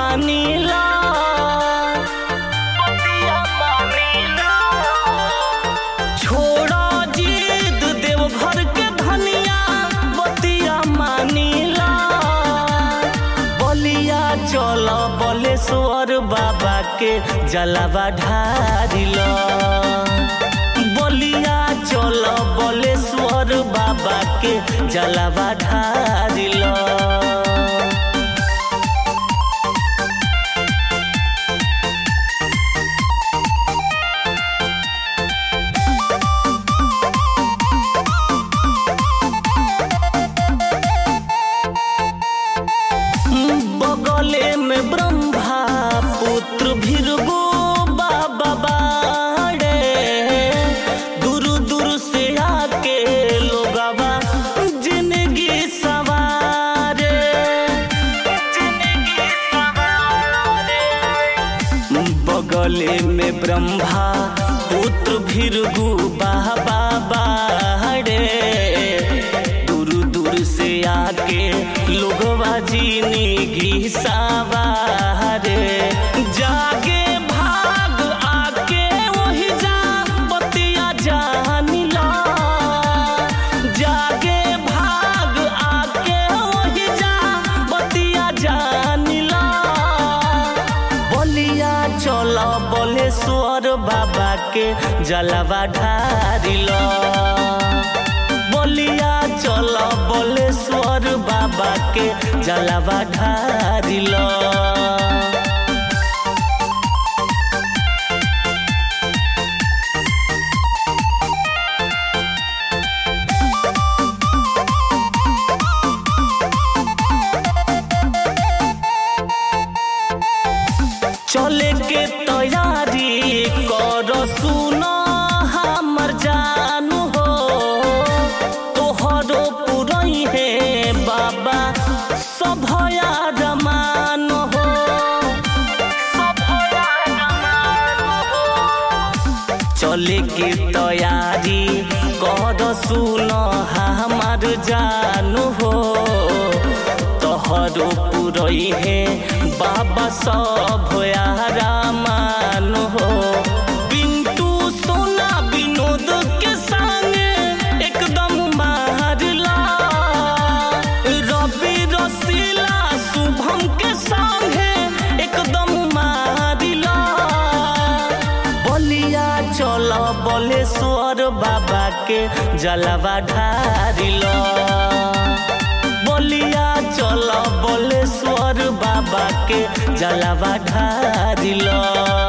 मानिला बतिया मानिला छोड़ा जिद देव घर के धनिया बतिया मानिला बलिया चल बलेश्वर बाबा के जलावा ढारिला बलिया चल बलेश्वर बाबा के जलावा ढारिला बगले में ब्रह्मा पुत्र भीरगो बाबा बाड़े दूर दूर से आके लोगवा जिंदगी सवारे जिंदगी सवारे बगले में ब्रह्मा पुत्र भीरगु बाबा बाड़े दूर दूर से आके लोगवा जिंदगी सवारे जागे भाग आके वही जा बतिया जानिला जागे भाग आके वही जा बतिया जानिला बलिया चल बलेश्वर बाबा के जलवा ढारिला बलिया चल बलेश्वर बाबा के जलवा ढारिला चले के तैयारी कर सुन हमर जानू हो तोहरो पुरई है बाबा सभया रमान हो सभया रमान हो चले के तैयारी कर सुन हमार जानू हो तोहरो पुरई है बाबा सब रामान हो पिंटू सोना विनोद के संग एकदम मारला रवि रसीला शुभम के संग एकदम मारिला बलिया चल बलेश्वर बाबा के जलवा ढारिला बलिया चल बलेश्वर बाबा के जलवा ढारिला